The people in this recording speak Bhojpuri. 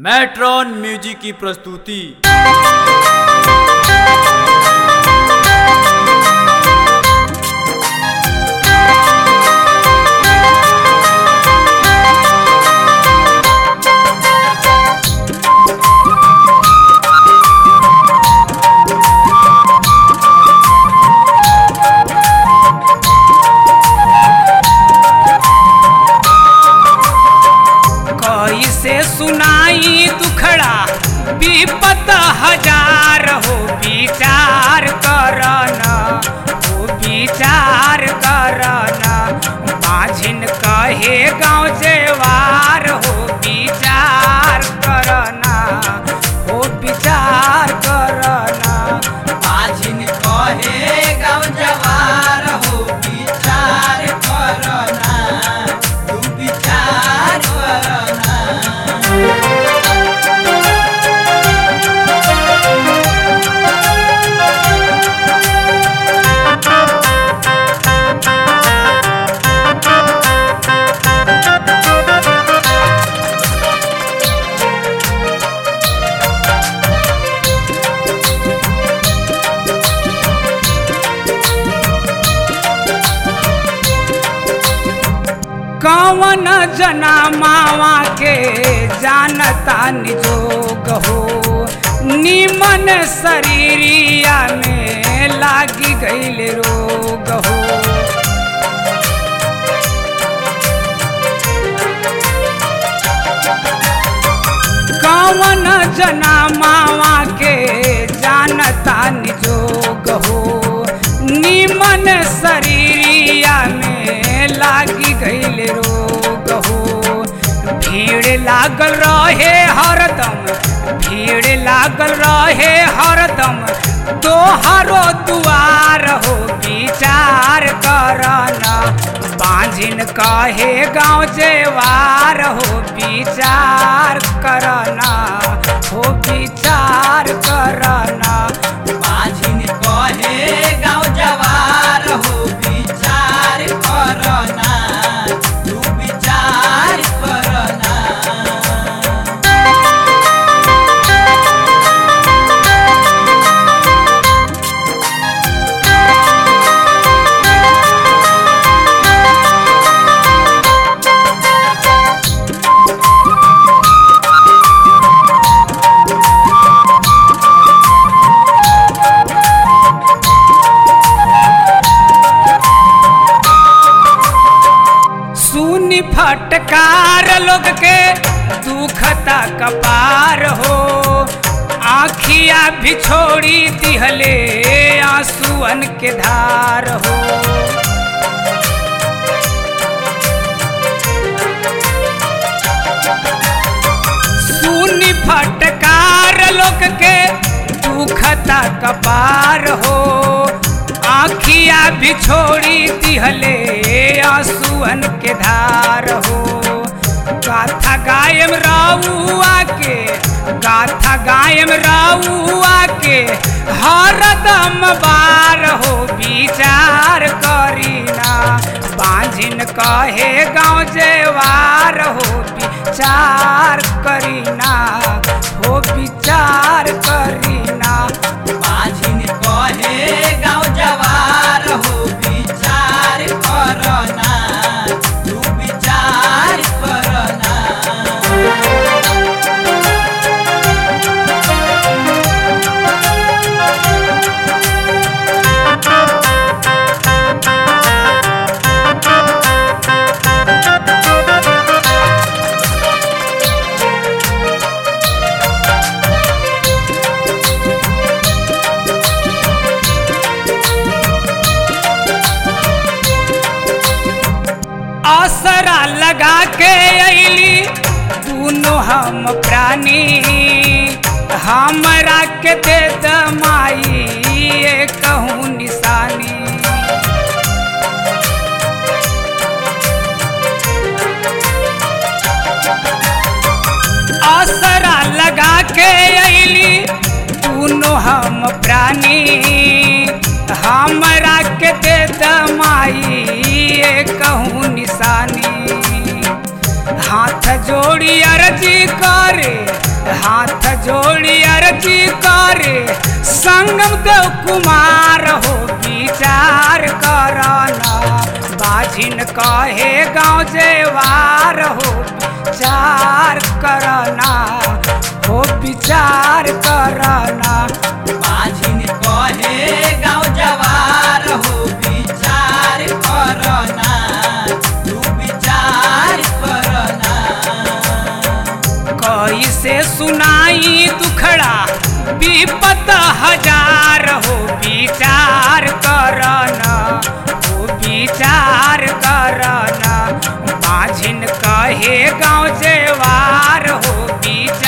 मैट्रॉन म्यूजिक की प्रस्तुति कैसे सुनाई दुखड़ा विपत हजार हो विचार करना हो विचार करना माझिन कहे गाँव जेवार हो विचार करना हो विचार करना माझिन कहे गाँव जवार हो विचार करना तू विचार करना कौन जना मावा के जानता निजोग हो निमन शरीरिया में लागी गईल रोग हो कौन जना मावा के जानता निजोग हो निमन शरीरिया में लागी गईल रोग हो भीड़ लागल रहे हरदम भीड़ लागल रहे हरदम तोहरो दुआर हो विचार करना बांझिन कहे गाँव जेवार हो विचार करना हो विचार करना माझिन कहे गाँव जवार हो विचार करना तू विचार करना सुनी फटकार लोग के दुखता कपार हो आखिया भी छोड़ी दिहले आंसुअन के धार हो सुनी फटकार लोग के दुखता कपार हो आखिया भी छोड़ी दिहले आंसुअन के धार हो गाथा गायम राउआ के गाथा गायम राउआ के हरदम बार हो विचार करीना बांझिन कहे गाँव जेवार हो विचार करीना हो विचार करीना माझिन कहे गाँव जवार हो विचार करना तू विचार करना असरा लगा के अली दोनों हम प्राणी हमरा के दे दमाई ये कहूँ निशानी असरा लगा के अली दोनों हम प्राणी हमरा के दे दमाई ये कहूँ निशानी हाथ जोड़ी अर्जी करे जोड़ी अर्जी करे संगम देव कुमार हो विचार करना बाझिन कहे गाँव जेवार हो विचार करना हो विचार करना माझिन कहे गाँव जवार हो विचार करना तू विचार करना कैसे सुनाई दुखड़ा विपत हजार हो विचार करना हो विचार करना माझिन कहे गाँव जेवार हो विचार